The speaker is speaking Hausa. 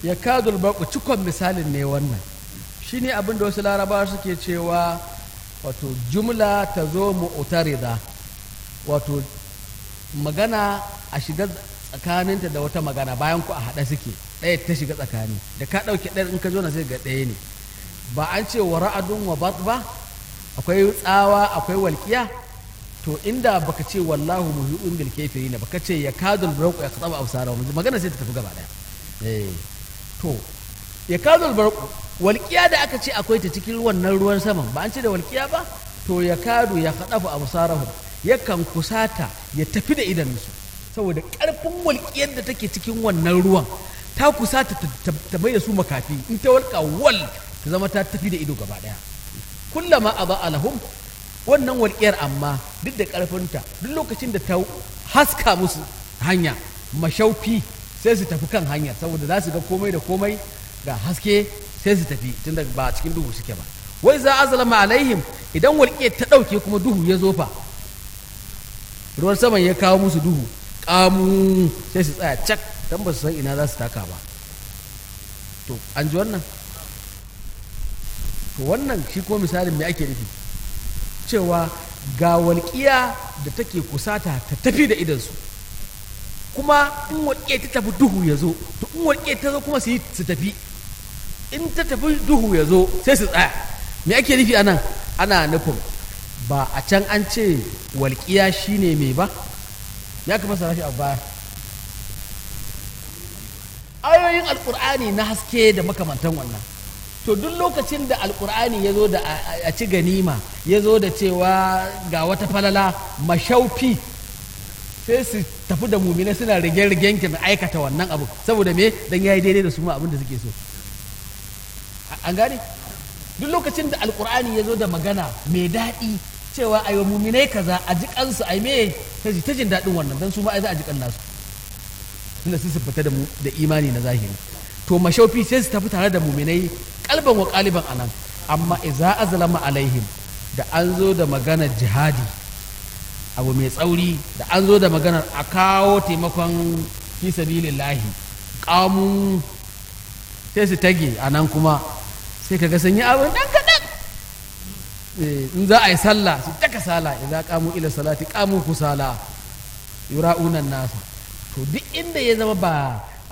ya kadul barku cikon misalin ne wannan shine abin da wasu larabawa suke cewa wato jumla ta zo mu'tarida wato magana a shiga tsakaninta da wata magana bayan ku a haɗa suke ɗaya ta shiga tsakani da ka ɗauke ɗaya in ka zo na sai ga ɗaya ne ba an ce wa ra'adun wa bat ba akwai tsawa akwai walƙiya to inda baka ce wallahu muhi'un bil kafirin baka ce ya kadul barqu ya qataba absara magana sai ta tafi gaba ɗaya eh to ya kadul barqu walƙiya da aka ce akwai ta cikin wannan ruwan saman ba an ce da walƙiya ba to ya kadu ya qadafu absarahum yakan kusata ya tafi da idanunsu saboda ƙarfin walƙiyar da take cikin wannan ruwan ta kusata ta mai da su makafi in ta walƙa wal ta zama ta tafi da ido gaba ɗaya kullama a ba alahum wannan walƙiyar amma duk da ƙarfinta duk lokacin da ta haska musu hanya mashaufi sai su tafi kan hanyar saboda za su ga komai da komai ga haske sai su tafi tunda ba cikin duhu suke ba wai za a zalama alaihim idan walƙiyar ta ɗauke kuma duhu ya zo fa ruwan saman ya kawo musu duhu kamu sai su tsaya cak don ba su san ina za su taka ba to an ji wannan to wannan shi ko misalin me ake nufi cewa ga walƙiya da take kusata ta tafi da idansu kuma in walƙiya ta tafi duhu ya zo to in walƙiya ta zo kuma su yi su tafi in ta tafi duhu ya zo sai su tsaya me ake nufi anan ana nufin ba a can an ce walƙiya shine mai ba ya kuma sana shi a baya ayoyin alƙur'ani na haske da makamantan wannan to duk lokacin da alƙur'ani ya zo da a ci ganima ya zo da cewa ga wata falala mashaufi sai su tafi da mumina suna rige-rigen kin aikata wannan abu saboda me dan yayi daidai da su ma abin da suke so an gane duk lokacin da alƙur'ani ya zo da magana mai daɗi cewa a yi muminai kaza a ji kansu a yi me ta ji ta jin daɗin wannan don su ma ai za a ji kan nasu tunda sun fita da mu da imani na zahiri to mashaufi sai su tafi tare da muminai kalban wa kaliban anan amma idza azlama alaihim da an zo da maganar jihadi abu mai tsauri da an zo da maganar a kawo taimakon fi sabilillahi kamun sai su tage anan kuma sai kaga sun yi abin dan kaɗan in za a yi sallah su taka sala idan kamu ila salati kamu kusala yura'unan nasa to duk inda ya zama ba